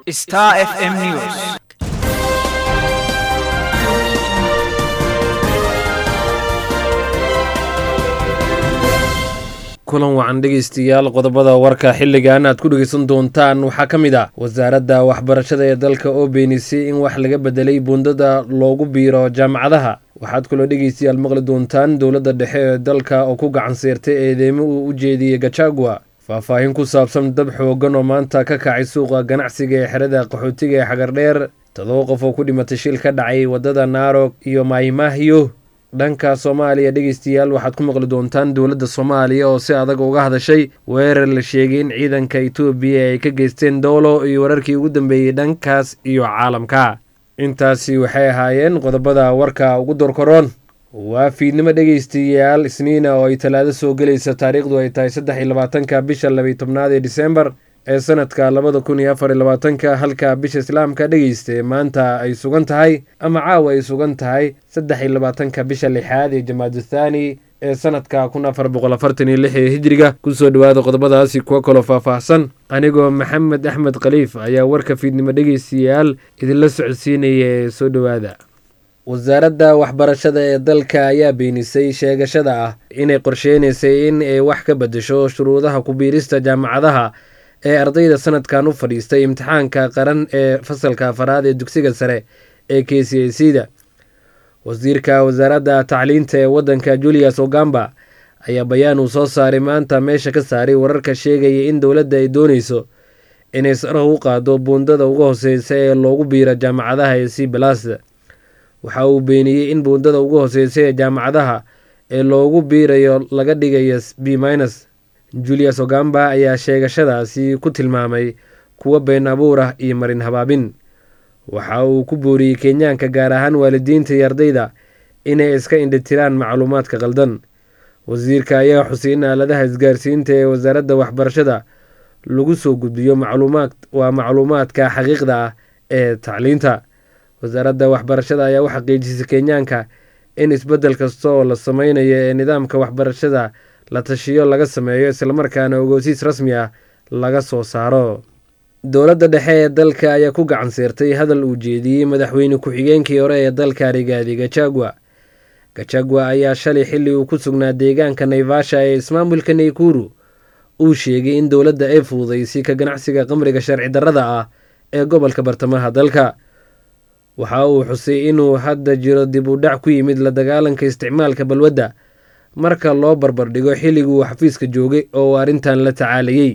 Star FM News. kulan wacan dhegaystayaal qodobada warka xilligan aad ku dhegaysan doontaan waxaa ka mid ah wasaaradda waxbarashada ee dalka oo beenisay in wax laga bedelay buundada loogu biiro jaamacadaha waxaad kaloo dhegaystayaal maqli doontaan dowladda dhexe ee dalka oo ku gacan seertay eedeymo uu u jeediyey gajagua faahfaahin ku saabsan dab xoogan oo maanta ka kacay suuqa ganacsiga ee xerada qaxootiga ee xagardheer todoba qof oo ku dhimatay shil ka dhacay waddada naarog iyo maymahyo dhanka soomaaliya dhegaystayaal waxaad ku maqli doontaan dowladda soomaaliya oo si adag uga hadashay weerar la sheegay in ciidanka etoobiya ay ka geysteen dowlo iyo wararkii ugu dambeeyey dhankaas iyo caalamka intaasi waxay ahaayeen qodobada warka ugu dorkaroon waa fiidnimo dhegaystayaal isniina oo ay talaado soo gelaysa taariikhdu ay tahay saddex iyo labaatanka bisha labaiy tobnaad ee disembar ee sanadka labada kun iyo afar iyo labaatanka halka bisha islaamka dhegaysta maanta ay sugan tahay ama caawa ay sugan tahay saddex iyo labaatanka bisha lixaad ee jamaadu thaani ee sanadka kun afar boqol afartan iyo lix ee hijriga kusoo dhawaada qodobadaasi kuwo kaloo faahfaahsan anigoo maxamed axmed khaliif ayaa warka fiidnimo dhegaystayaal idinla socodsiinaya ee soo dhowaada wasaaradda waxbarashada ee dalka ayaa beenisay sheegashada ah inay qorsheynaysay in ay wax ka bedesho shuruudaha ku-biirista jaamacadaha ee ardayda sanadkan u fadhiistay imtixaanka qaran ee fasalka afaraad ee dugsiga sare ee k c a c da wasiirka wasaaradda tacliinta ee waddanka julius ogamba ayaa bayaan uu soo saaray maanta meesha ka saaray wararka sheegaya in dowladda ay dooneyso inay saraha u qaado buundada uga hooseysa ee loogu biiro jaamacadaha ee c balas waxa uu beeniyey in buundada uga hooseysa ee jaamacadaha ee loogu biirayo laga dhigayo b minus julius ogamba ayaa sheegashadaasi ku tilmaamay kuwo been abuur ah iyo marin habaabin waxa uu ku booriyey kenyaanka gaar ahaan waalidiinta iyo ardayda inay iska indhitiraan macluumaadka qaldan wasiirka ayaa xusay in aaladaha isgaarsiinta ee wasaaradda waxbarashada lagu soo gudbiyo macluumaad waa macluumaadka xaqiiqda ah ee tacliinta wasaaradda waxbarashada ayaa u xaqiijisay kenyaanka in isbeddel kasta oo la sameynayo ee nidaamka waxbarashada la tashiyo laga sameeyo islamarkaana ogoosiis rasmi ah laga soo saaro dowladda dhexe ee dalka ayaa ku gacan seertay hadal uu jeediyey madaxweyne ku-xigeenkii hore ee dalka rigaadi gajagua gajagua ayaa shalay xilli uu ku sugnaa deegaanka naivasha ee ismaamulka naykuru uu sheegay in dowladda ay fududaysay ka ganacsiga qamriga sharci darrada ah ee gobolka bartamaha dalka waxa uu xusay inuu hadda jiro dib u dhac ku yimid la dagaalanka isticmaalka balwadda marka loo barbardhigo xilliguu xafiiska joogay oo uu arrintan la tacaalayey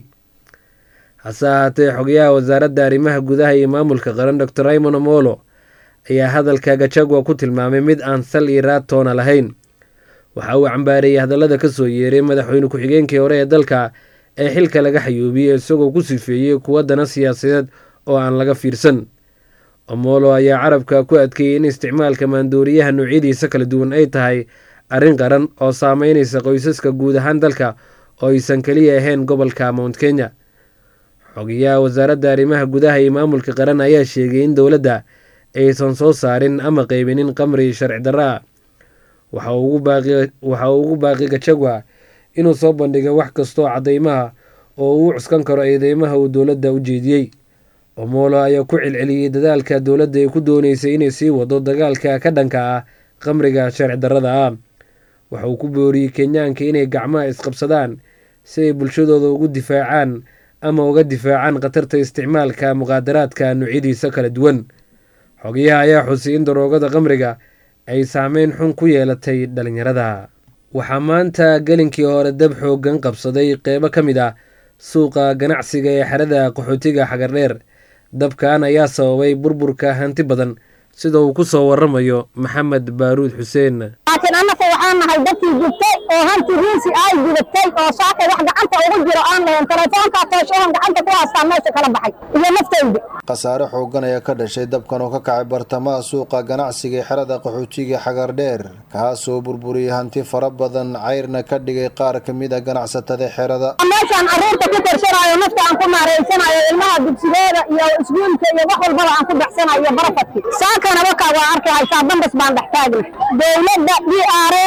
hase ahaatee xogayaha wasaaradda arrimaha gudaha iyo maamulka qaran dor raymond omolo ayaa hadalka gajagua ku tilmaamay mid aan sal iyo raad toona lahayn waxa uu cambaareeyey hadallada ka soo yeeray madaxweyne ku-xigeenkii hore ee dalka ee xilka laga xayuubiyey isagoo ku sifeeyey kuwa dana siyaasadeed oo aan laga fiirsan omolo ayaa carabka ku adkeeyey in isticmaalka maandooriyaha noocyadiisa kala duwan ay tahay arrin qaran oo saameynaysa qoysaska guud ahaan dalka oo aysan keliya ahayn gobolka mount kenya xogayaha wasaaradda arrimaha gudaha iyo maamulka qaran ayaa sheegay in dowladda aysan soo saarin ama qeybinin qamri sharci darra ah waxa uu ugu baaqi gajagua inuu soo bandhigo wax kastoo caddeymaha oo uu cuskan karo eedeymaha uu dowladda u jeediyey omolo ayaa ku celceliyey dadaalka dowladda ay ku dooneysay inay sii wado dagaalka ka dhanka ah qamriga sharci darrada ah waxa uu ku booriyey kenyaanka inay gacmaha isqabsadaan si ay bulshadooda ugu difaacaan ama uga difaacaan khatarta isticmaalka muqaadaraadka noocyadiisa kala duwan xogayaha ayaa xusay in daroogada qamriga ay saameyn xun ku yeelatay dhalinyarada waxaa maanta gelinkii hore dab xoogan qabsaday qeybo ka mid ah suuqa ganacsiga ee xerada qaxootiga xagardheer dabkan ayaa sababay burburka hanti badan sida uu ku soo waramayo maxamed baaruud xuseen laakiin annaka waxaan nahay dadkii gubtay oo hanti riisi ay gudatay oo saakay wax gacanta ugu jiro aan lahayn telefoonkaa tooshahan gacanta ku haastaan meesha kala baxay iyo naftayda khasaare xoogan ayaa ka dhashay dabkan oo ka kacay bartamaha suuqa ganacsiga ee xerada qaxootiga xagardheer kaasoo burburiyey hanti fara badan cayrna ka dhigay qaar ka mid a ganacsatada xerada meeshaan carruurta ku korsanaayo nafta aan ku maaraysanayo ilmaha dugsigooda iyo iskuulka iyo wax walbaba aan ku baxsanayo barafadki saakana wakaa waa arki haysaa dambas baan dhex taagna dowladda d r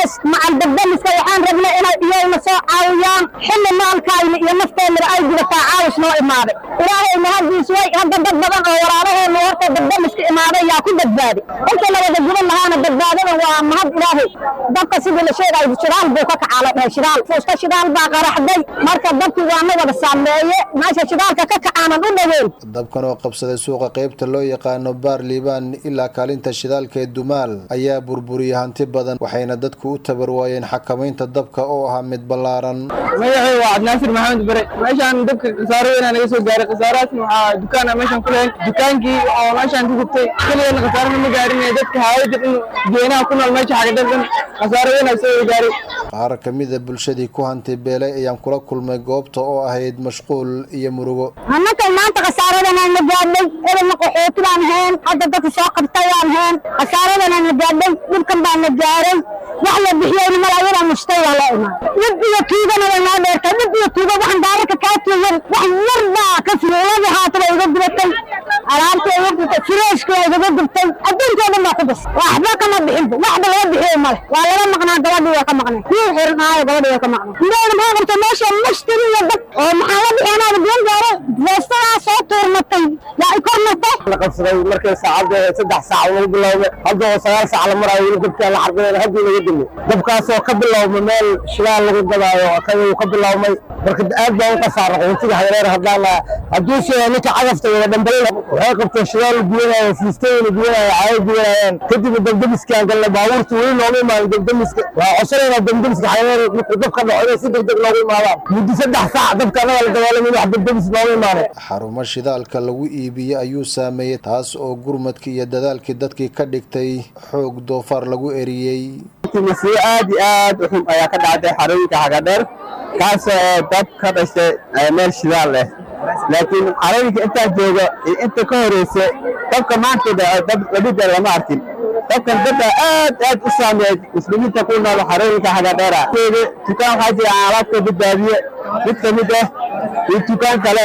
dadkaas macal dabdamiska waxaan rabnay inay iyaguna soo caawiyaan xilli maalkayna iyo nafteennaba ay gudataa caawis noo imaaday ilaahay mahaddiis way hadda dad badan oo walaalaheena horta dabdamiska imaaday yaa ku badbaadi inta la wada guban lahaana badbaadada waa mahad ilaahay dabka sidii la sheegayo shidaal buu ka kacaa la dhahay shidaal fuusta shidaal baa qaraxday marka dabkii waa na wada saameeye meesha shidaalka ka kacaanan u dhaweyn dabkan oo qabsaday suuqa qaybta loo yaqaano baar liibaan ilaa kaalinta shidaalka ee dumaal ayaa burburiyey hanti badan waxayna dadku u tabar waayeen xakamaynta dabka oo ahaa mid ballaaran magacay waa cabdinaasir maxamed bare meeshaan dabka khasaaro weynaa naga soo gaaray khasaarahaasna waxaa dukaana meeshaan ku lahayn dukaankii oo meeshaan ku gubtay keligana khasaarana ma gaarin dadka haawada in geenaha ku nool meesha xagadhadan khasaaro weynaa soo gaaray qaar ka mida bulshadii ku hanti beelay ayaan kula kulmay goobta oo ahayd mashquul iyo murugo annaka maanta khasaaradanaan na gaadhay edelna qaxooti baan ahayn hadda dadka soo qabtay waan ahayn khasaaradanaan na gaadhay dhibkan baan na gaaray wax la bixiyeyna mal ayadaa mushtay waa loo imaan dhib iyo tuugana way noo dheertay dhib iyo tuuga waxaan daararka kaa tuugan wax yar baa ka fiiladii haataba iga gubatay alaabta iga gubtay fireeshka waa igaga gubtay adduunkoo dhan baa ku bas waxba kama bixinba waxba laga bixiyo male waa laga maqnaa gabadhii waa ka maqnay kii xiran aayo gabadhii waa ka maqnay indhahda maxaa qabta meesha mashtari iyo dad oo maxaa la bixinaada biyan gaaro feestadaa soo tuurmatay yaa i kor martay la qabsaday markay saacadda saddex saac lagu bilaabay hadda oo sagaal saac la maraayo weli dabkaa la xarbinayna haddii laga dimi dabkaasoo ka bilaabma meel shidaal lagu gadaayo kaduu ka bilaabmay marka aad baa u qasaara qaxootiga hayareer haddaan hadduu sheega ninka cagafta wada dhambalina waxay qabteen shidaal gubanayo fiistayna gubanayo caayo gubanayaan kadibna dabdamiskaan galna baabuurta weli nooma imaanin dabdamiska waa codsanayna dabdamiska hayareer markuu dabka dhaco inay si degdeg noogu imaadaan muddo saddex saac dabka anaga la dagaalamay wax dabdamis nooga imaanin xarumo shidaalka lagu iibiyey ayuu saameeyey taas oo gurmadkii iyo dadaalkii dadkii ka dhigtay xoog doofaar lagu eriyey masiibo aad iyo aad u xun ayaa ka dhacday xarooyinka xagadheer kaasoo dab ka dhashay meel shidaal leh laakiin xarooyinka intaa jooga iyo inta ka horeysa dabka maanta dhaco dab lamida lama arkin dabkan dabka aad aad u saameeyay muslimiinta ku nool xarooyinka xagadheera dukaan waxaa jira aan alaabka badbaadiye mid ka mid ah iyo dukaan kale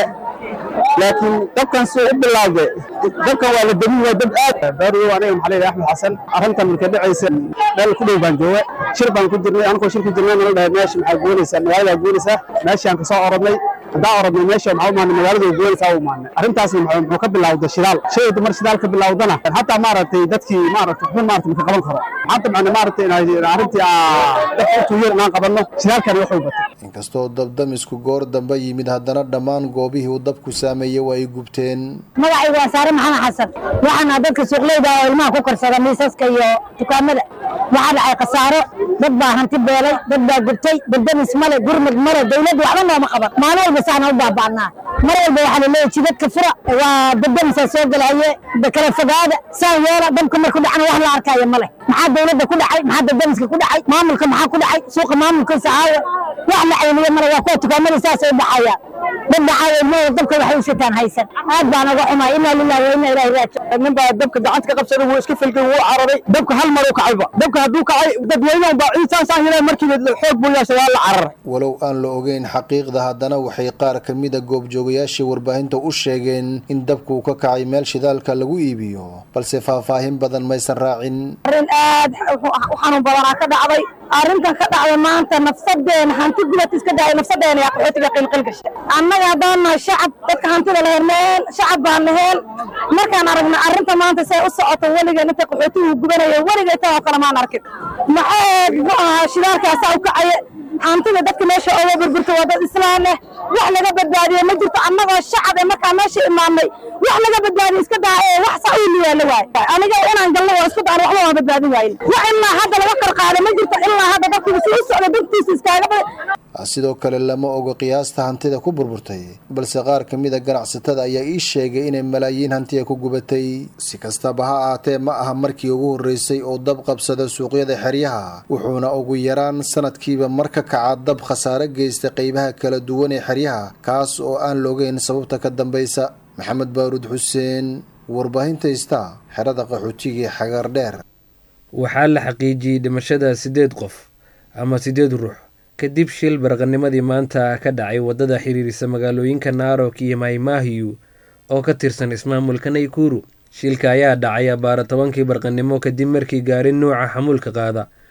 laakiin dabkan suu u bilaawday dabkan waa la damin waa dab aad baariyo aniga maxaa leeyahay axmed xasan arrintan marka dhacaysa meel ku dhow baan jooga shir baan ku jirnay anigoo shir ku jirnay nala dhahay meesha maxaa goonaysaa magaaladaa goonaysaa meeshaan kasoo orodnay haddaan orodnay meesha maxaa u maanay magaalada goonaysaa u maanay arrintaasna muxuu ka bilawday shidaal shayda mar shidaal ka bilawdana hataa maaragtay dadkii maaragtay waxba maaragtay maka qaban karo maanta macna maaragtay arrintii dadka u tuuyeen inaan qabanno shidaalkani wuxuu batay inkastoo dabdamisku goor dambe yimid haddana dhammaan goobihii uu dabku saameeyey waa ay gubteen magacayga waa saare maxamed xasan waxaana dadka suuqleyda oo ilmaha ku karsada miisaska iyo dukaamada waxaa dhacay khasaaro dad baa hanti beelay dad baa gubtay dabdamis male gurmud male dawladdu waxba nooma qaban maalin walba saana u baaba'naa mar walba waxaa laleeyahay jidadka fura waa dabdamisaa soo gelaye kala fogaada saa yeela dabka marku dhacna wax la arkaayo male maxaa dawladda ku dhacay maxaa dabdamiska ku dhacay maamulka maxaa ku dhacay suuqa maamulkiisa aawa wax la cayniyo male waa kuwa dukaamada saasay u dhacayaan dad dhacaayo ilmahooda dabka waxay u sitaan haysan aad baan uga xumaa inaa lillahi wa inaa ilaahi raajicuun nin baa dabka gacanta ka qabsaday wuu iska filgay wuu cararay dabka hal mar uu kacayba dabka hadduu kacay dadweynahan baa ciisaasaan helay markiiba xoog buu yeeshay waa la cararay walow aan la ogeyn xaqiiqda haddana waxay qaar ka mida goobjoogayaashii warbaahinta u sheegeen in dabku ka kacay meel shidaalka lagu iibiyo balse faahfaahin badan maysan raacin arrin aad u xanuun badanaa ka dhacday arrintan ka dhacday maanta nafsadeena hanti gubad iska dhacay nafsadeena yaa qaxootiga qilqil gashay annaga haddaan nahay shacab dadka hantida lahayn meel shacab baan naheen markaan aragna arrinta maanta say u socoto weligeen inta qaxootigu gubanayo weliga intan oo kale maan arkin maxaa muxuu ahaa shidaalkaasaa u kacaye hantida dadka meesha ooga burburta waa dad islaan leh wax laga badbaadiyo ma jirto annagoo shacab ee markaa meesha imaanay wax laga badbaadiyo iska daa ee wax saa u liyaala waaye aniga inaan galno waa isku daan waxba waa badbaadin waayin wax ilaa hadda laga qarqaaday ma jirto ilaa hadda dadkiiba si u socda dantiisa iskaaga baday sidoo kale lama ogo qiyaasta hantida ku burburtay balse qaar ka mid a ganacsatada ayaa ii sheegay inay malaayiin hantiya ku gubatay si kastaba ha ahaatee ma aha markii ugu horreysay oo dab qabsada suuqyada xeryaha wuxuuna ugu yaraan sanadkiiba mar ka kaca dab khasaare geysta qeybaha kala duwan ee xeryaha kaas oo aan loogeyn sababta ka dambaysa maxamed baaruud xuseen warbaahinta ista xerada qaxootiga ee xagaar dheer waxaa la xaqiijiyey dhimashada siddeed qof ama siddeed ruux kadib shil baraqanimadii maanta ka dhacay waddada xiriirisa magaalooyinka naarok iyo maymaahiyu oo ka tirsan ismaamulka naykuru shilka ayaa dhacay abaara tobankii barqanimo kadib markii gaari nuuca xamuulka qaada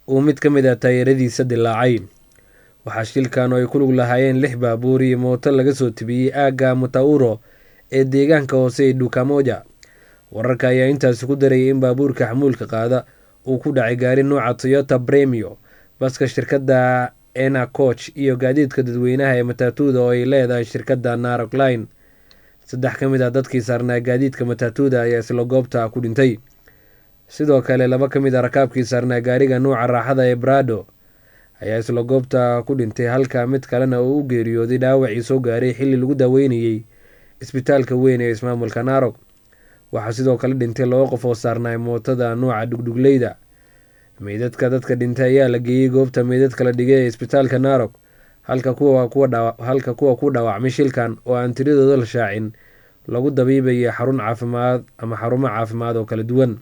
uu mid ka mid a taayaradiisa dilaacay waxaa shilkan oo ay ku lug lahaayeen lix baabuur iyo mooto laga soo tibiyey aagga mutauro ee deegaanka hoose ee dukamoja wararka ayaa intaasi ku darayay in baabuurka xamuulka qaada uu ku dhacay gaari nuuca toyota bremio baska shirkadda ena coch iyo gaadiidka dadweynaha ee matatuuda oo ay leedahay shirkadda narokline saddex ka mid ah dadkii saarnaa gaadiidka matatuuda ayaa isla goobta ku dhintay sidoo kale laba ka mid a rakaabkii saarnaa gaariga nuuca raaxada ee brado ayaa isla goobta ku dhintay halka mid kalena uu u geeriyooday dhaawacii soo gaaray xilli lagu daaweynayey isbitaalka weyn ee ismaamulka naarog waxaa sidoo kale dhintay laba qof oo saarnaay mootada nuuca dhugdhugleyda meydadka dadka dhintay ayaa la geeyey goobta meydadka la dhigay ee isbitaalka naarog halka kuwa halka kuwa ku dhaawacmay shilkan oo aan tiradooda la shaacin lagu dabiibaya xarun caafimaad ama xarumo caafimaad oo kala duwan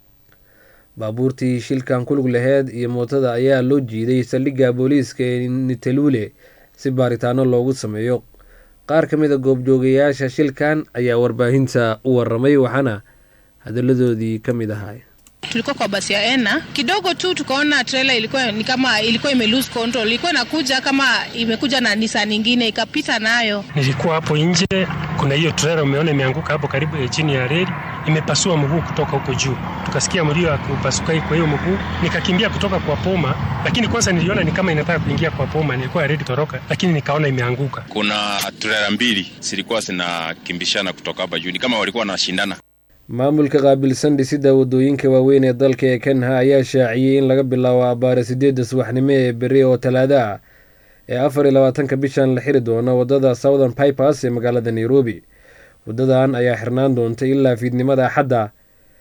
baabuurtii shilkan ku lug laheed iyo mootada ayaa loo jiiday saldhigga booliiska ee nitelule si baaritaano loogu sameeyo qaar ka mid a goobjoogayaasha shilkan ayaa warbaahinta u waramay waxaana hadaladoodii ka mid ahay tulikuwa kwa basi ya ena kidogo tu tukaona trailer ilikuwa ni kama ilikuwa ime lose control, ilikuwa inakuja kama imekuja na Nissan nyingine ikapita nayo. Nilikuwa hapo nje, kuna hiyo trailer umeona imeanguka hapo karibu ya chini ya reli, imepasua mguu kutoka huko juu, tukasikia mlio wa kupasuka kwa hiyo mguu, nikakimbia kutoka kwa poma, lakini kwanza niliona ni kama inataka kuingia kwa poma, nilikuwa ready toroka, lakini nikaona imeanguka. Kuna trailer mbili zilikuwa zinakimbishana kutoka hapa juu, ni kama walikuwa wanashindana. maamulka qaabilsan dhisidda waddooyinka waaweyn ee dalka ee kenha ayaa shaaciyey in laga bilaabo abbaare sideedda subaxnimo ee beri oo talaado ah ee afar iyo labaatanka bishan la xiri doono waddada southern pipers ee magaalada nairobi waddadan ayaa xirnaan doonta ilaa fiidnimada axadda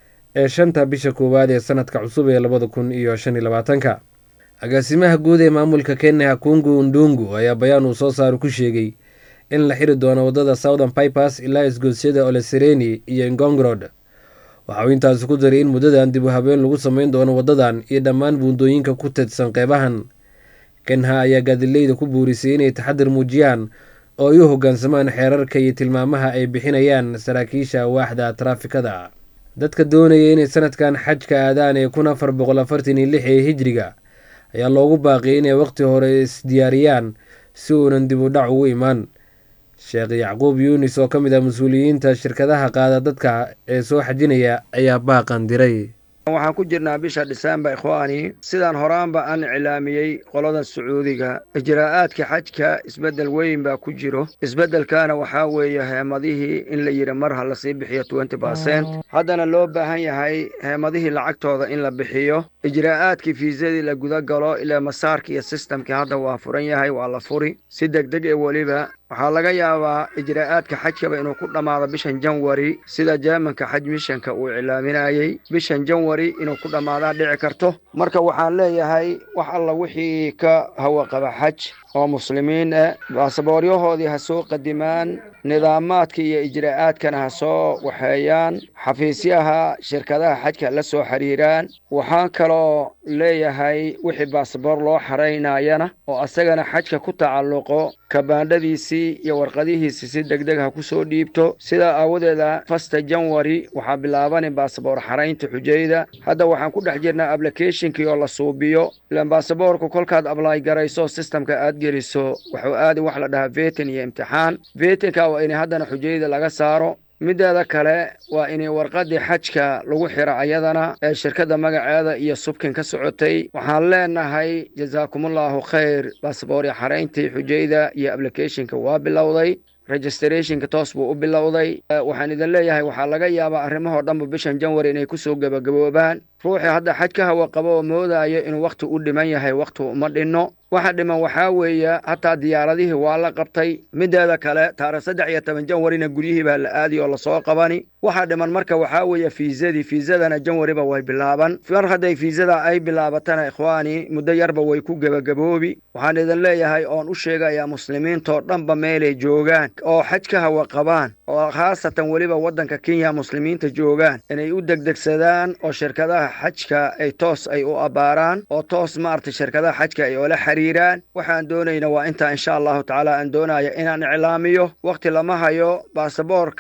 ee shanta bisha koowaad ee sanadka cusub ee labada kun iyo shan iyo labaatanka agaasimaha guud ee maamulka kenya kungu ndungu ayaa bayaan uu soo saaro ku sheegay in la xiri doono waddada southern pipers ilaa isgoosyada olesereni iyo ngongrod waxa uu intaasi ku daray in muddadan dib u habeen lagu sameyn doono waddadan iyo dhammaan buundooyinka ku teedsan qeybahan kenha ayaa gaadileyda ku buurisay inay taxadir muujiyaan oo ay u hoggaansamaan xeerarka iyo tilmaamaha ay bixinayaan saraakiisha waaxda taraafikada dadka doonaya inay sanadkan xajka aadaan ee kun afar boqol afartan iyo lix ee hijriga ayaa loogu baaqiyay inay waqti hore isdiyaariyaan si uunan dib u dhac ugu imaan sheekh yacquub yuunis oo ka mid ah mas-uuliyiinta shirkadaha qaada dadka ee soo xajinaya ayaa baaqan diray waxaan ku jirnaa bisha dhisembar ikhwaani sidaan horaanba aan iclaamiyey qolada sacuudiga ijraa'aadka xajka isbeddel weyn baa ku jiro isbeddelkaana waxaa weeye heemadihii in la yidhi mar ha lasii bixiyo twenty barcent haddana loo baahan yahay heemadihii lacagtooda in la bixiyo ijraa'aadkii fiisadii la guda galo ilaa masaarka iyo sistamkii hadda waa furan yahay waa la furi si degdeg ee weliba waxaa laga yaabaa ijraa'aadka xajkaba inuu ku dhammaado bishan janwari sida jeemanka xaj mishanka uu iclaaminayey bishan janwari inuu ku dhammaadaa dhici karto marka waxaan leeyahay wax alla wixii ka hawaqaba xaj oo muslimiin ah baasabooryahoodii ha soo qadimaan nidaamaadka iyo ijraa'aadkana ha soo waxeeyaan xafiisyaha shirkadaha xajka la soo xiriiraan waxaan kaloo leeyahay wixii baasaboor loo xaraynayana oo asagana xajka ku tacalluqo kabaandhadiisii iyo warqadihiisi si degdeg ha ku soo dhiibto sidaa aawadeeda fasta janwari waxaa bilaabani baasaboor xaraynta xujayda hadda waxaan ku dhex jirnaa ablicationkii oo la suubiyo ilaan baasaboorku kolkaad ablay garayso sistamka aad geliso wuxuu aadi wax la dhahaa vetin iyo imtixaan vetinka waa in haddana xujayda laga saaro mideeda kale waa inay warqadii xajka lagu xiro ayadana ee shirkadda magaceeda iyo subkin ka socotay waxaan leenahay jasaakumullahu khayr baasboorya xarayntii xujayda iyo ablicationka waa bilowday registrationka toos buu u bilowday waxaan idin leeyahay waxaa laga yaabaa arrimahoo dhanba bishan janwari inay kusoo gebagaboobaan ruuxii hadda xaj ka hawa qabo oo moodayo inuu wakhti u dhiman yahay wakhti uma dhinno waxa dhiman waxaa weeye hataa diyaaradihii waa la qabtay mideeda kale taarikh saddex iyo toban janwarina guryihii baa la aadi oo lasoo qabani waxaa dhiman marka waxaa weeye fiisadii fiisadana janwariba way bilaaban mar hadday fiisada ay bilaabatana ikhwaani muddo yarba way ku gebagaboobi waxaan idin leeyahay oon u sheegayaa muslimiintoo dhanba meelay joogaan oo xaj ka hawa qabaan oo khaasatan weliba waddanka kenya muslimiinta joogaan inay u degdegsadaan oo shirkadaha xajka ay toos ay u abbaaraan oo toos maaragtay shirkadaha xajka ay oola xiriiraan waxaan doonayna waa intaa insha allahu tacaala aan doonaya inaan iclaamiyo wakhti lama hayo baasaboorka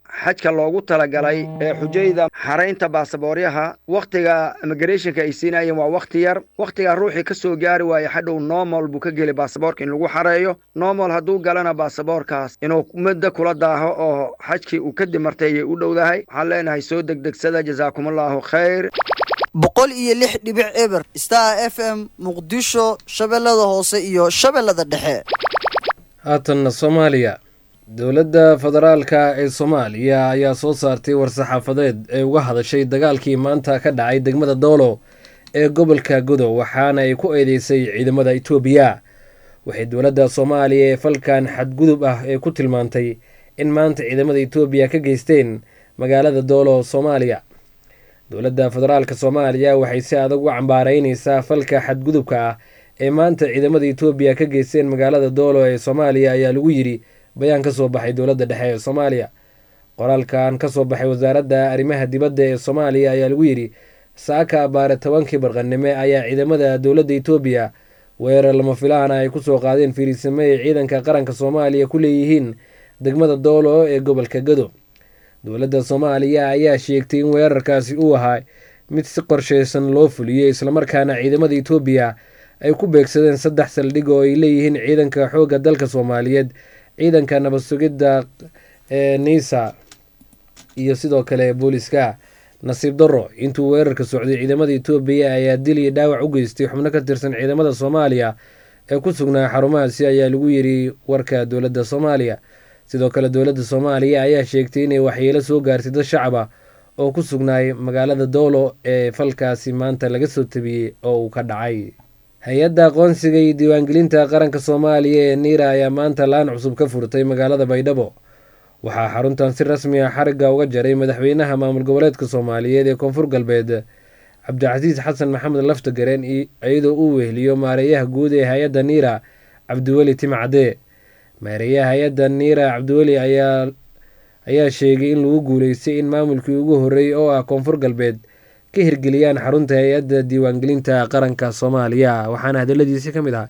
xajka loogu talagalay ee xujayda xaraynta baasabooryaha wakhtiga immigrationka ay siinayeen waa wakhti yar wakhtigaa ruuxii ka soo gaari waaya hadhow normal buu ka geli baasaboorka in lagu xareeyo normal hadduu galana baasaboorkaas inuu muddo kula daaho oo xajkii uu ka dimartay ayay u dhowdahay waxaan leenahay soo degdegsada jasaakumallaahu khayr boqol iyo lix dhibic eber star f m muqdisho shabeellada hoose iyo shabeellada dhexe haatanna soomaaliya dowladda federaalka ee soomaaliya ayaa soo saartay war-saxaafadeed ee uga hadashay dagaalkii maanta ka dhacay degmada doolo ee gobolka godow waxaana ay ku eedeysay ciidamada itoobiya waxay dowladda soomaaliya ee falkan xadgudub ah ee ku tilmaantay in maanta ciidamada itoobiya ka geysteen magaalada doolo soomaaliya dowladda federaalka soomaaliya waxay si adag u cambaareyneysaa falka xadgudubka ah ee maanta ciidamada itoobiya ka geysteen magaalada doolo ee soomaaliya ayaa lagu yidhi bayaan ka soo baxay dowladda dhexe ee soomaaliya qoraalkan ka soo baxay wasaaradda arrimaha dibadda ee soomaaliya ayaa lagu yidhi saaka abaare tobankii barqanime ayaa ciidamada dowladda itoobiya weerar lama filaana ay kusoo qaadeen fiirisimo ay ciidanka qaranka soomaaliya ku leeyihiin degmada doolo ee gobolka gado dowladda soomaaliya ayaa sheegtay in weerarkaasi uu ahaa mid si qorsheysan loo fuliyey islamarkaana ciidamada itoobiya ay ku beegsadeen saddex saldhig oo ay leeyihiin ciidanka xoogga dalka soomaaliyeed ciidanka nabad sugidda ee niisa iyo sidoo kale booliska nasiib darro intuu weerarka socday ciidamada itoobiya ayaa dil iyo dhaawac u geystay xubno ka tirsan ciidamada soomaaliya ee ku sugnaa xarumahaasi ayaa lagu yidhi warka dowladda soomaaliya sidoo kale dowladda soomaaliya ayaa sheegtay inay waxyeelo soo gaartay dad shacab ah oo ku sugnaay magaalada doolo ee falkaasi maanta laga soo tabiyey oo uu ka dhacay hay-adda aqoonsiga iyo diiwaangelinta qaranka soomaaliya ee niira ayaa maanta laan cusub ka furtay magaalada baydhabo waxaa xaruntan si rasmi ah xarigga uga jaray madaxweynaha maamul goboleedka soomaaliyeed ee koonfur galbeed cabdicasiis xasan maxamed laftagareen iyadoo uu weheliyo maareeyaha guud ee hay-adda niira cabdiweli timcadee maareeyaha hay-adda niira cabdiweli ayaa ayaa sheegay in lagu guuleystay in maamulkii ugu horreeyey oo ah koonfur galbeed ka hirgeliyaan xarunta hay-adda diiwaangelinta qaranka soomaaliya waxaana hadaladiisi ka mid ahaa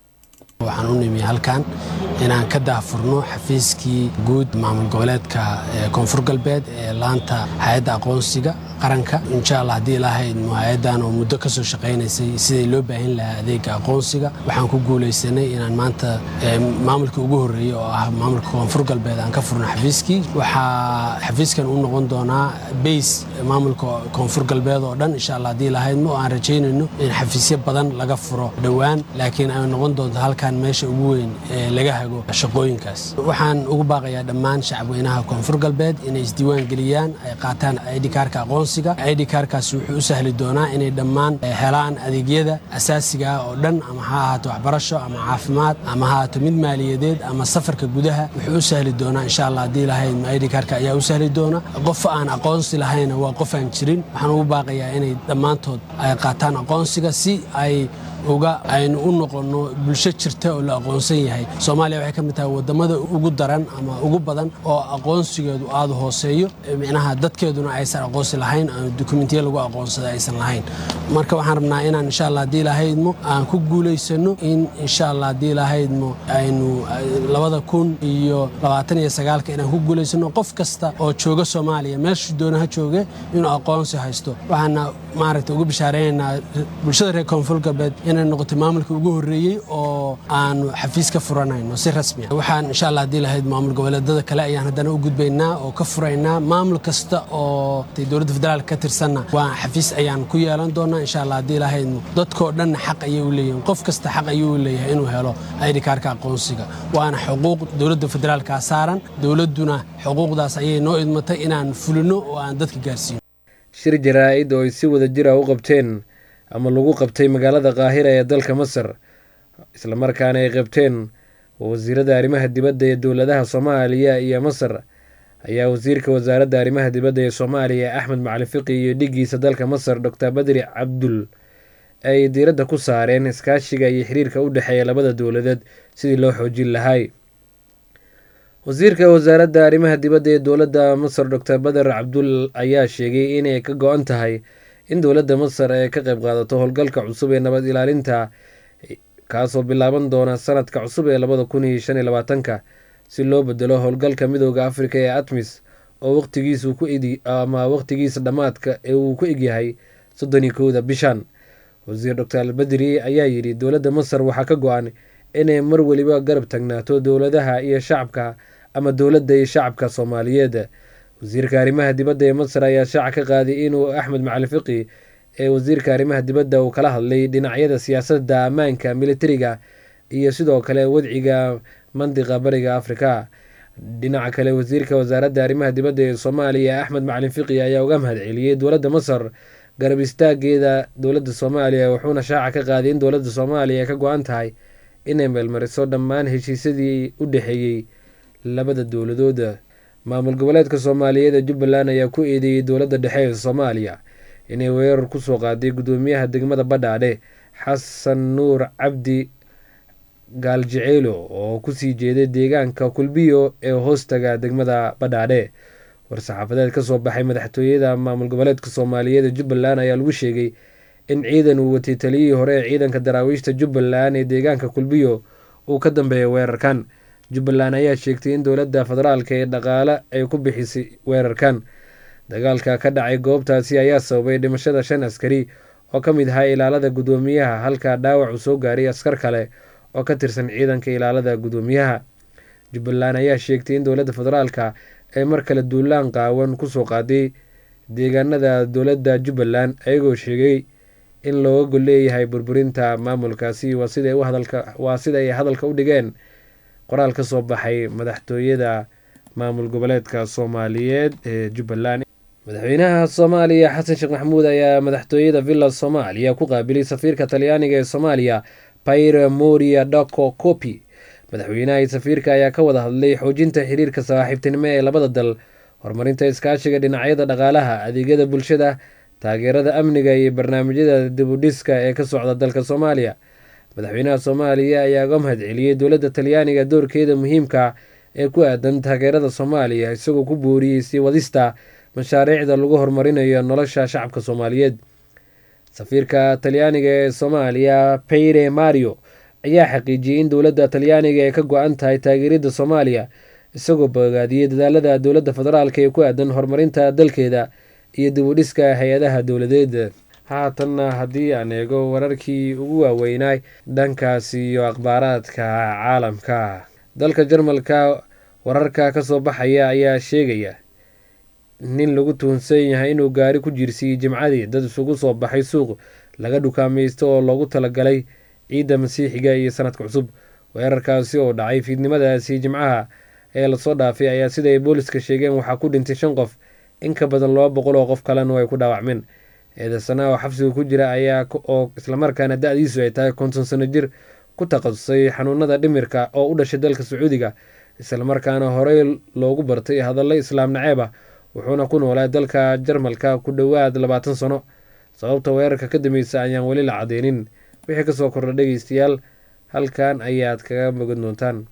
waxaan u nimi halkan inaan ka daahfurno xafiiskii guud maamul goboleedka koonfur galbeed ee laanta hay-adda aqoonsiga qaranka insha allah haddii ilaahayd hay-addan oo muddo ka soo shaqaynaysay siday loo baahin lahaa adeega aqoonsiga waxaan ku guulaysanay inaan maanta maamulkii ugu horreeyey oo ah maamulka koonfur galbeed aan ka furno xafiiskii waxaa xafiiskan u noqon doonaa bays maamulka koonfur galbeed oo dhan insha allah haddii ilahaydma oo aan rajaynayno in xafiisyo badan laga furo dhowaan laakiin ay noqon doonto halkan meesha ugu weyn ee laga hago shaqooyinkaas waxaan ugu baaqayaa dhammaan shacabweynaha koonfur galbeed inay isdiiwaan geliyaan ay qaataan idhikaarka aqoonsiga idhikaarkaas wuxuu u sahli doonaa inay dhammaan helaan adeegyada asaasiga ah oo dhan ama ha ahaato waxbarasho ama caafimaad ama ha ahaato mid maaliyadeed ama safarka gudaha wuxuu u sahli doonaa insha allah haddii lahayd idhikaarka ayaa u sahli doona qof aan aqoonsi lahayna waa qof aan jirin waxaan ugu baaqayaa inay dhammaantood ay qaataan aqoonsiga si ay uga aynu u noqonno bulsho jirta oo la aqoonsan yahay soomaaliya waxay ka mid tahay wadamada ugu daran ama ugu badan oo aqoonsigeedu aada hooseeyo micnaha dadkeeduna aysan aqoonsi lahayn dukumentiya lagu aqoonsada aysan lahayn marka waxaan rabnaa inaan insha allah haddii lahaydmo aan ku guulaysano in insha allah haddii lahaydmo aynu labada kun iyo labaatan iyo sagaalka inaan ku guulaysano qof kasta oo jooga soomaaliya meeshuu doona ha jooge inuu aqoonsi haysto waxaana maaragta ugu bishaareynanaa bulshada reer koonfur galbeed inay noqoto maamulka ugu horreeyey oo aanu xafiis ka furanayno si rasmi ah waxaan insha allah haddii lahayd maamul goboleedada kale ayaan haddana u gudbaynaa oo ka furaynaa maamul kasta oo dowladda federaalka ka tirsanna waa xafiis ayaan ku yeelan doonaa insha allah haddii lahayd dadkoo dhanna xaq ayay u leeyihin qof kasta xaq ayuu leeyahay inuu helo idhikaarka aqoonsiga waana xuquuq dowladda federaalka saaran dowladduna xuquuqdaas ayay noo idmatay inaan fulino oo aan dadka gaarsiino shir jaraa-id oo ay si wada jira u qabteen ama lagu qabtay magaalada qaahira ee dalka masar islamarkaana ay qabteen wasiirada arrimaha dibadda ee dowladaha soomaaliya iyo masar ayaa wasiirka wasaaradda arrimaha dibadda ee soomaaliya axmed macalin fiqi iyo dhigiisa dalka masar doctor badri cabdul ay diiradda ku saareen iskaashiga iyo xiriirka u dhexeeya labada dowladeed sidii loo xoojin lahay wasiirka wasaaradda arrimaha dibadda ee dowladda masar doctor bader cabdul ayaa sheegay inay ka go-an tahay in dowladda masar ay ka qayb qaadato howlgalka cusub ee nabad ilaalinta kaasoo bilaaban doona sanadka cusub ee labada kun iyo shan iyo labaatanka si loo bedelo howlgalka midooda afrika ee atmis oo waqtigiisu ku edi ama waqtigiisa dhammaadka ee uu ku egyahay soddon iyo kowda bishan wasiir doctor albedri ayaa yidhi dowladda masar waxaa ka go-an inay mar weliba garab tagnaato dowladaha iyo shacabka ama dowladda iyo shacabka soomaaliyeed wasiirka arrimaha dibadda ee masar ayaa shaaca ka qaaday inuu axmed macali fiqi ee wasiirka arrimaha dibadda uu kala hadlay dhinacyada siyaasadda ammaanka militariga iyo sidoo kale wadciga mandiqa bariga afrika dhinaca kale wasiirka wasaaradda arrimaha dibadda ee soomaaliya axmed macalin fiqi ayaa uga mahad celiyey dowladda masar garab istaageeda dowladda soomaaliya wuxuuna shaaca ka qaaday in dowladda soomaaliya ka go-an tahay inay meelmariso dhammaan heshiisyadii u dhexeeyey labada dowladooda maamul goboleedka soomaaliyeed ee jubbaland ayaa ku eedeeyey dowladda dhexe ee soomaaliya inay weerar kusoo qaaday guddoomiyaha degmada badhaadhe xasan nuur cabdi gaaljiceylo oo kusii jeeday deegaanka kulbiyo ee hoostaga degmada badhaadhe war-saxaafadeed kasoo baxay madaxtooyada maamul goboleedka soomaaliyeed ee jubbaland ayaa lagu sheegay in ciidan uu watay taliyihii hore ee ciidanka daraawiishta jubbaland ee deegaanka kulbiyo uu ka dambeeyay weerarkan jubbaland ayaa sheegtay in dowladda federaalka ee dhaqaale ay ku bixisay weerarkan dagaalka ka dhacay goobtaasi ayaa sababay dhimashada shan askari oo ka mid ahaa ilaalada guddoomiyaha halka dhaawac uu soo gaaray askar kale oo ka tirsan ciidanka ilaalada guddoomiyaha jubbaland ayaa sheegtay in dowladda federaalka ay mar kale duulaan qaawan kusoo qaaday deegaanada dowladda jubbaland ayagoo sheegay in looga gol leeyahay burburinta maamulkaasi waa sida ay hadalka u dhigeen qoraal ka soo baxay madaxtooyada maamul goboleedka soomaaliyeed ee jubbaland madaxweynaha soomaaliya xasan sheekh maxamuud ayaa madaxtooyada villa soomaaliya ku qaabilay safiirka talyaaniga ee soomaaliya paire moria daco copi madaxweynaha iyo safiirka ayaa ka wada hadlay xoojinta xiriirka saaxiibtinimo ee labada dal horumarinta iskaashiga dhinacyada dhaqaalaha adeegyada bulshada taageerada amniga iyo barnaamijyada dibudhiska ee ka socda dalka soomaaliya madaxweynaha soomaaliya ayaa uga mahad celiyey dowladda talyaaniga doorkeeda muhiimka ee ku aadan taageerada soomaaliya isagoo ku booriyey sii wadista mashaariicda lagu horumarinayo nolosha shacabka soomaaliyeed safiirka talyaaniga ee soomaaliya peyre mario ayaa xaqiijiyey in dowladda talyaaniga ay ka go-an tahay taageeridda soomaaliya isagoo bogaadiyey dadaalada dowladda federaalk ee ku aadan horumarinta dalkeeda iyo dibudhiska hay-adaha dowladeed haatanna haddii aan eego wararkii ugu waaweynay dhankaas iyo akhbaaraadka caalamka dalka jarmalka wararka kasoo baxaya ayaa sheegaya nin lagu tuhunsan yahay inuu gaari ku jiirsiiyey jimcadii dad isugu soo baxay suuq laga dhukaamaysto oo loogu talagalay ciidda masiixiga iyo sanadka cusub weerarkaasi oo dhacay fiidnimadaasi jimcaha ee lasoo dhaafay ayaa sida ay booliska sheegeen waxaa ku dhintay shan qof in ka badan laba boqol oo qof kalena ay ku dhaawacmeen eedasanaa oo xabsiga ku jira ayaa oo islamarkaana da-diisu ay tahay konton sano jir ku takhasusay xanuunada dhimirka oo u dhashay dalka sacuudiga islamarkaana horey loogu bartay hadallo islaam naceeb ah wuxuuna ku noolaa dalka jarmalka ku dhowaad labaatan sano sababta weerarka ka dambeysa ayaan weli la cadeynin wixii kasoo kordha dhegeystayaal halkan ayaad kaga mogan doontaan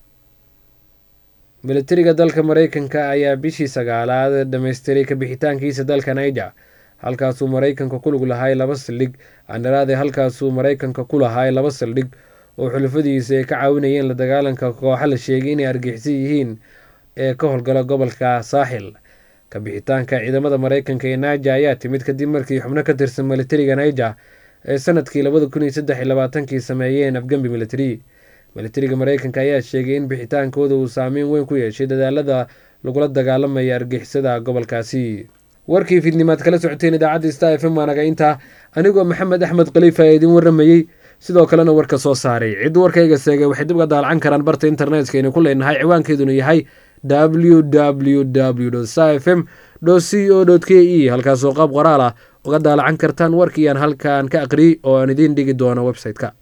militariga dalka mareykanka ayaa bishii sagaalaad dhammaystiray kabixitaankiisa dalka niger halkaasuu mareykanka ku lug lahay laba saldhig andharaade halkaasuu mareykanka ku lahay laba saldhig oo xulafadiisa ay ka caawinayeen la dagaalanka kooxa la sheegay inay argixisa yihiin ee ka howlgala gobolka saaxil kabixitaanka ciidamada mareykanka ee niger ayaa timid kadib markii xubno ka tirsan militariga niger ee sanadkii labada kun iyo saddex iyo labaatankii sameeyeen afgembi militari militariga mareykanka ayaa sheegay in bixitaankooda uu saameyn weyn ku yeeshay dadaalada lagula dagaalamaya argixisada gobolkaasi warkii fiidnimaad kala socoteen idaacadda star f m waanaga intaa anigoo maxamed axmed khaliifa ee idin waramayey sidoo kalena warka soo saaray cid warkayga seegay waxay dib uga daalacan karaan barta internetka aynu ku leenahay ciwaankeeduna yahay w w w star f m c o k e halkaasoo qaab qoraal ah uga daalacan kartaan warkii aan halkan ka aqriyey oo aan idiin dhigi doono website-ka